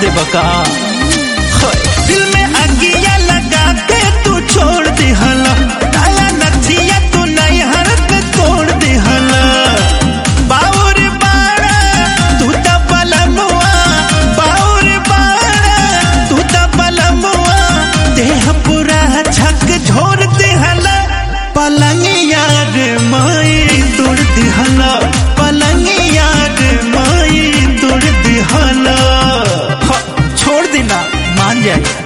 दे बका दिल में अगिया लगा के तू छोड़ दे हला काला नथिया तू नहीं हरक तोड़ दे हला बाउर बाड़ा तू त बलमुआ बाउर बाड़ा तू त बलमुआ देह पूरा झक झोर दे हला पलंगिया रे माई तोड़ दे हला पलंगिया रे माई तोड़ दे हला ह, छोड़ देना मान जाए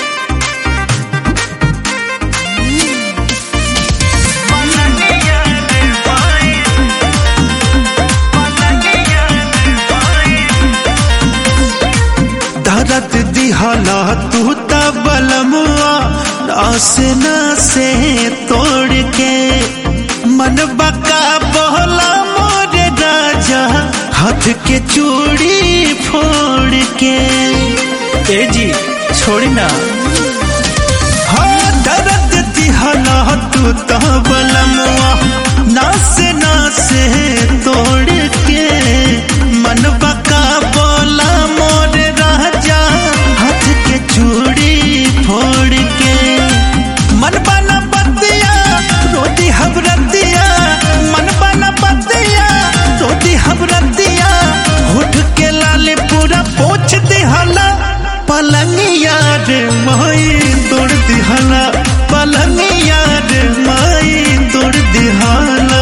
दर्द दिहला तू त बलमुआ नास नासे तोड़ के मन बका बोला मोर राजा हाथ के चूड़ी फोड़ के ए जी छोड़ी ना हाँ दर्द दिहला तू त बलमुआ नास नासे तोड़ के मन बका बोला मोर राजा हाथ के चूड़ी फोड़ के मन बना बतिया रोटी हबरतिया मन बना बतिया रोटी हबरतिया होठ के लाले पूरा पोछ दिहला पलंगिया रे माई तोड़ दिहला पलंगिया रे माई तोड़ दिहला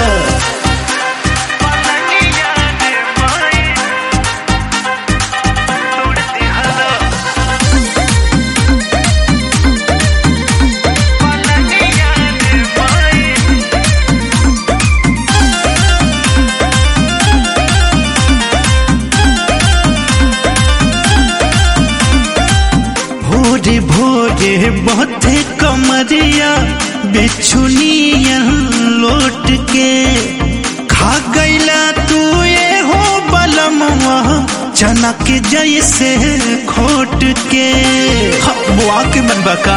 भोरे भोरे बहुते कमरिया बिछुनिया लौट के खा गईला तू ये हो बलमवा चना के जैसे खोट के ह, बुआ के मन बका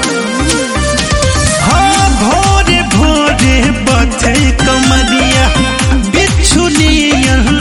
हाँ भोरे भोरे बथे कमरिया बिछुनिया